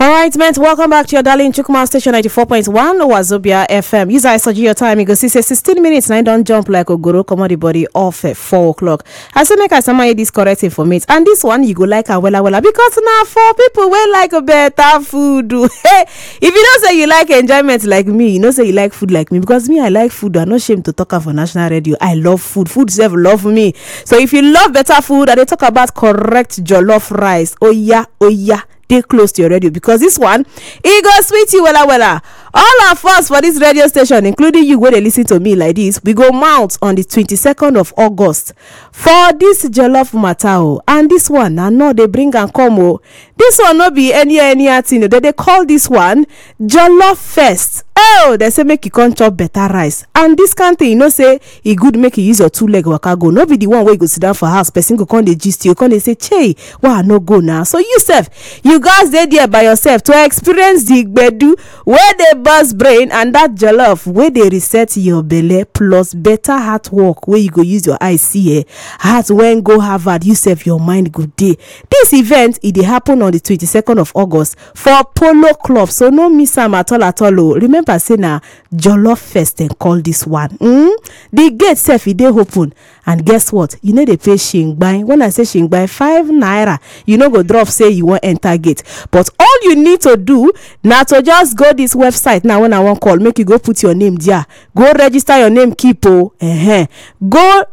All right, men, welcome back to your darling Chukuma station 94.1 Wazobia FM. You guys saw your time. You go see, say 16 minutes, and I don't jump like a guru, come on the body off at 4 o'clock. I say, make I summary this correct information. And this one, you go like a wella wella because now for people wey like a better food. Hey, if you don't say you like enjoyment like me, you know, say you like food like me because me, I like food. I'm not ashamed to talk for national radio. I love food. Food self love me. So if you love better food, and they talk about correct jollof rice, oh yeah, oh yeah. dey close to your radio because this one e go sweet you wella wella all of us for this radio station including you wey dey lis ten to me like this we go mount on the 22nd of august for this jollof matter o and this one na no dey bring am come o this one no be any any thing o dem dey call this one jollof fest oh dem say make you come chop better rice and this kind thing you know say e good make you use your two leg waka go no be the one wey you go sit down for house person go come dey gist you come dey say chey why i no go now so you sef you gats dey there by yourself to experience the gbedu wey dey burst brain and that jollof wey dey reset your belle plus better heart work wey you go use your eye see eh heart wen go harvard you sef your mind go dey this event e dey happen on the 22nd of august for polo club so no miss am at all at all o remember say na jollof fest dem call this one hmm the gate sef e dey open and guess what you no dey pay shingbai when i say shingbai five naira you no go drop say you wan enter gate but all you need to do na to just go this website now when i wan call make you go put your name there go register your name keep o uh-huh. go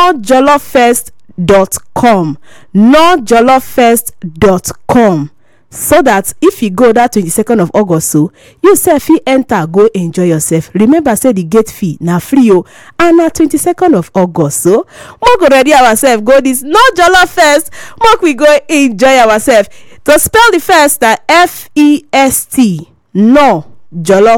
nojolloffest.com nojolloffest.com so that if you go that 22nd of august so you sef fit enter go enjoy yourself remember say the gate fee na free o and na 22nd of august so make we ready ourselves go this no jollof first make we go enjoy ourselves to spell the first na f e s t no jollof